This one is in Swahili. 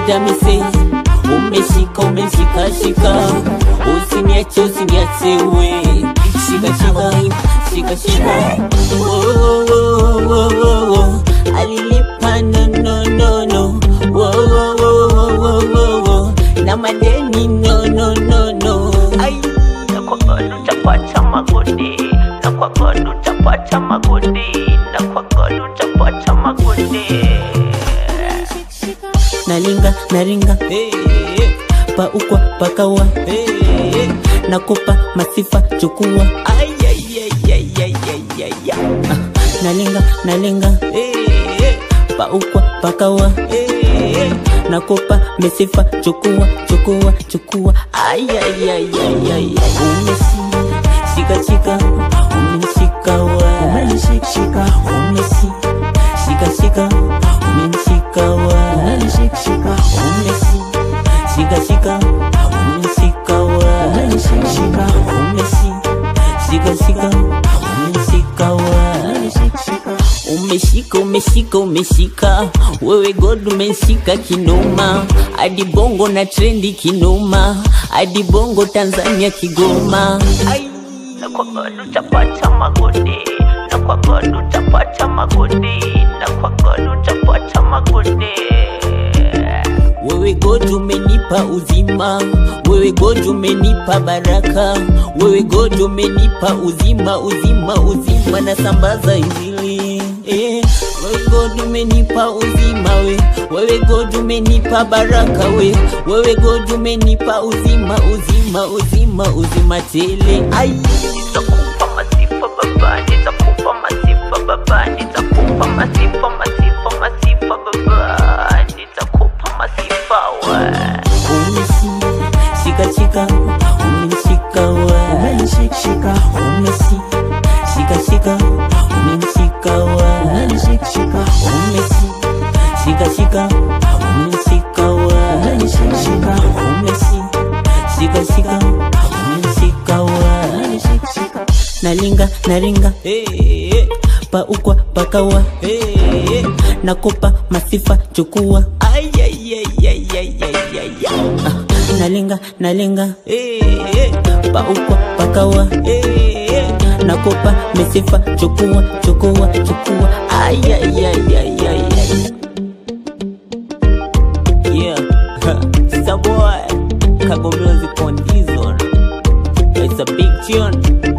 damise umeshika umeshikashika usiniache usiniache we shika shika shika shika Oh, oh, oh, oh, oh. alilipa no no no no Oh, oh, oh, oh, oh, oh. na madeni no no no no ai na kwa godo utapata magodi na kwa godo utapata magodi na kwa godo utapata magodi nalinga naringa hey, paukwa pakawa hey, nakupa masifa chukua Ay, ay, ay, ay, ay, ay, ay, ay. Ah, nalinga nalinga hey, paukwa pakawa hey, nakupa misifa chukua chukua chukua Ay, ay, ay, ay, ay, ay. umesi shika shika umenishika wa Umenishikshika, umesi shika shika umenishika wa umenishikshika, umesi shika shika umenishika wa umenishikshika, umesi shika shika umenishika wa umenishikshika. umeshika umeshika umeshika wewe god umeshika kinoma hadi bongo na trendi kinoma hadi bongo tanzania kigoma Ai. na kwa godo utapata magodi na kwa godo utapata magodi na kwa godo utapata magodi wewe god umenipa uzima wewe god umenipa baraka wewe god umenipa uzima uzima uzima na sambaza injili eh, wewe god umenipa uzima we wewe god umenipa baraka we wewe god umenipa uzima uzima uzima uzima tele ai nitakupa masifa baba nitakupa masifa baba nitakupa masifa masifa masifa baba nitakupa masifa we umesi shika shika umenishika wa Umenishikshika, umesi shika shika umenishika wa umenishikshika, umesi shika shika umenishika wa umenishikshika, umesi shika shika umenishika wa umenishikshika. nalinga naringa hey, paukwa pakawa hey, nakupa masifa chukua Ay, ay, ay, ay, ay, ay, ay, ay. Ah, nalinga nalinga hey, paukwa pakawa hey, nakupa misifa chukua chukua chukua Ay, ay, ay, ay, ay, ay. Yeah, it's a boy, Kago Music on this one. It's a big tune.